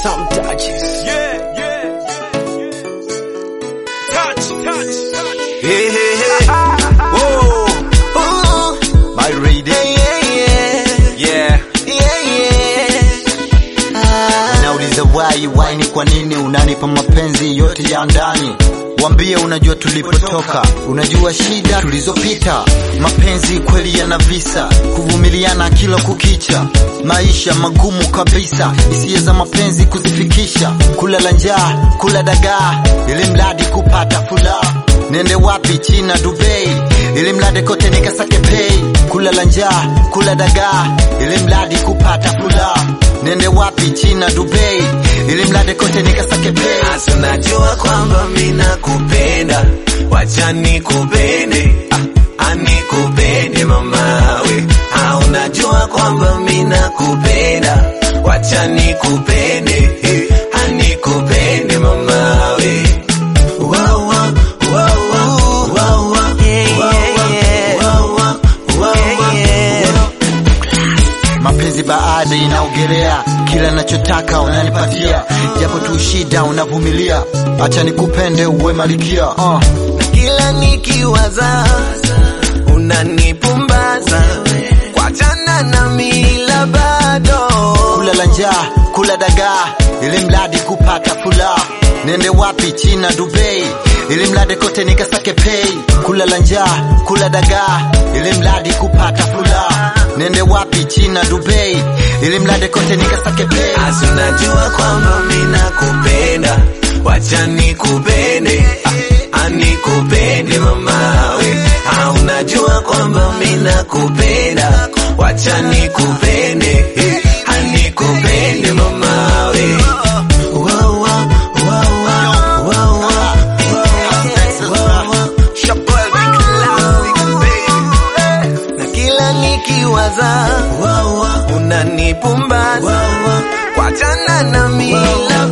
Some touches. Yeah, yeah, yeah. Touch, touch, touch. Hey, hey, hey. Whoa. Ooh. My lady. Yeah. Nauliza why, why ni kwa nini unanipa mapenzi yote ya ndani? Wambie unajua tulipotoka, unajua shida tulizopita. Mapenzi kweli yana visa, kuvumiliana kila kukicha, maisha magumu kabisa, hisia za mapenzi kuzifikisha, kulala njaa, kula dagaa, ili mradi kupata furaha. Nende wapi? China, Dubai, ili mradi kote nikasake pay, kulala njaa, kula dagaa, ili mradi kupata furaha. Nende wapi? China, Dubai, ili mradi kote nikasake pay. Asa najua kwamba mina kupenda, wacha nikupende, ah, anikupende mamawe. Ah, unajua kwamba mina kupenda, wacha nikupende, eh, anikupende mamawe. Wow, wow, wow, wow, wow, wow, wow, wow, wow, wow, wow. Mapenzi baada inaogelea, kila nachotaka unanipatia, japo tu shida unavumilia, acha nikupende uwe malikia uh. kila nikiwaza unanipumbaza kwachana na mila bado kulala njaa, kula dagaa, ili mradi kupata furaha. Nende wapi? China, Dubai, ili mradi kote nikasake pay. Kulala njaa, kula dagaa, ili mradi kupata furaha. Nende wapi? China, Dubai, ili mradi kote nikasake pay. Asi unajua kwamba mina kupenda wacha nikupende ah, anikupende mamawe ah, unajua kwamba mina kupenda wacha nikupende eh, anikupende mamawe Wow, wow, wow, wow, wow, wow, wow, wow. Shaboy, big love, baby. na kila nikiwaza unanipumbaza kwachana na mila